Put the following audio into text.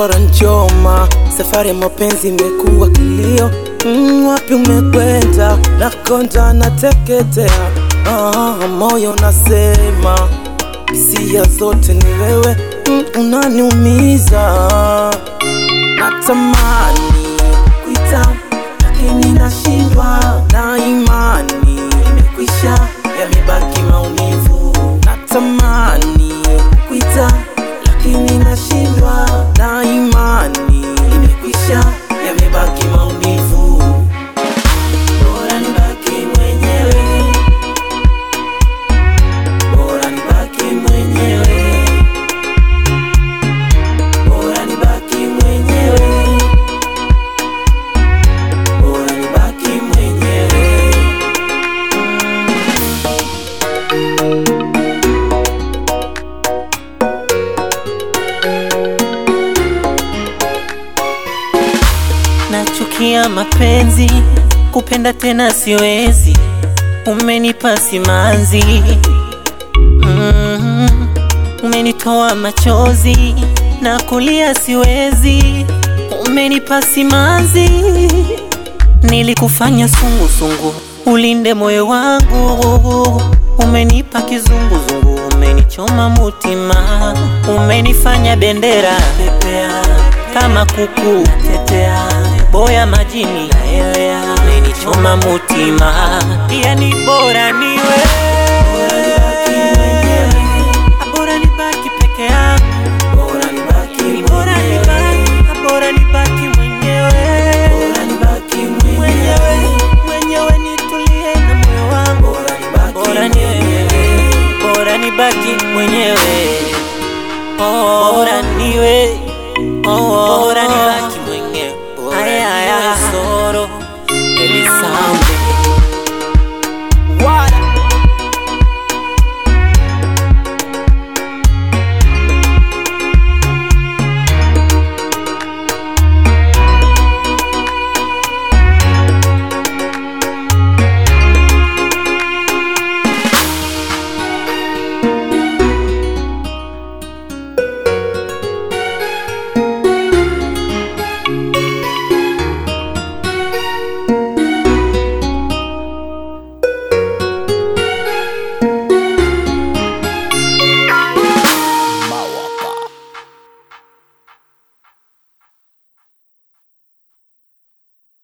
bora nchoma. Safari ya mapenzi imekuwa kilio. Mm, wapi umekwenda? Nakonda nateketea, ah, moyo unasema hisia zote ni wewe, mm, unaniumiza. Natamani kuita lakini nashindwa, na imani imekwisha, yamebaki maumivu. Natamani kuita lakini nashindwa, na imani imekwisha, yamebaki maumivu. Bora nibaki mwenyewe, bora nibaki mwenyewe, bora nibaki mwenyewe, bora nibaki mwenyewe. Nachukia mapenzi, kupenda tena siwezi, umenipa simanzi mm, umenitoa machozi na kulia siwezi, umenipa simanzi, nilikufanya sungusungu, ulinde moyo wangu, umenipa kizunguzungu, umenichoma mutima, umenifanya bendera pepea kama kuku tetea, boya majini naelea, umenichoma mutima, yani bora niwe